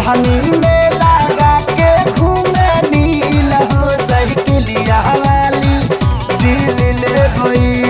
ओढ़नी में लगा के घूमे नील हो साइकिलिया वाली दिल ले गई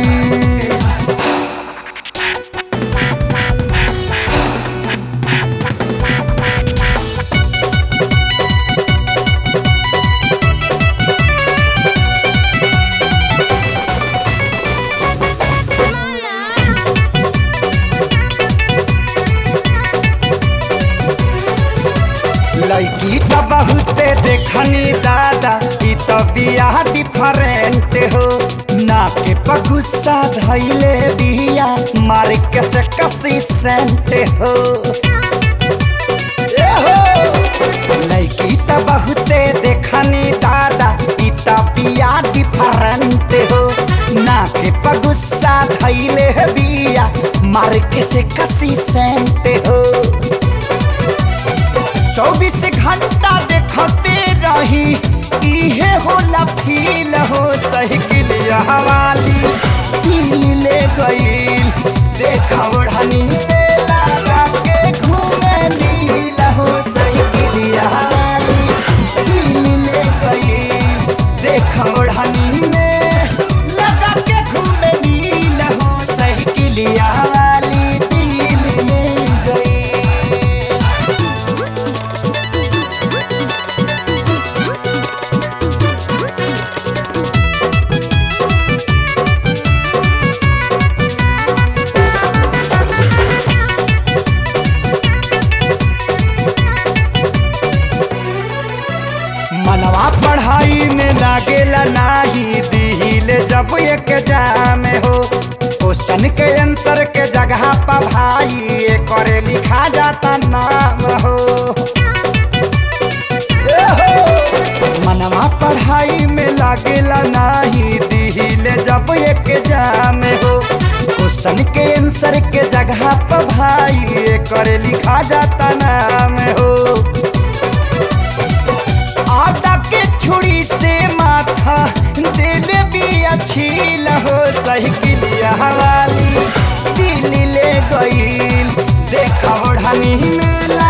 लड़की तो बहुते देखनी दादा ई तो बिया डिफरेंट हो ना के पगुस्सा धैले बिया मार के से कसी सेंट हो ए हो लड़की तो बहुते देखनी दादा ई तो बिया डिफरेंट हो ना के पगुस्सा धैले बिया मार के से कसी सेंट हो चौबीस घंटा देखते रही इहे होला फील हो साइकिल वाली दिल ले गईल देखा ओढ़नी में लगा के घूमे नील हो साइकिल वाली दिल ले गईल देखा ओढ़नी में लगा के घूमे नील हो साइकिल वाली दिल ले गईल मनवा पढ़ाई में लागेला नाही दिल जब एक जाम हो क्वेश्चन के आंसर के जगह पर भाई करे लिखा जाता नाम हो ए हो! मनवा पढ़ाई में लागेला नाही दिल जब एक जाम हो क्वेश्चन के आंसर के जगह पर भाई करे लिखा जाता नाम हो आटा के छुरी से माथा दिल भी अच्छी लहो साइकिलिया वाली दिल ले गईल देखा ओढ़नी में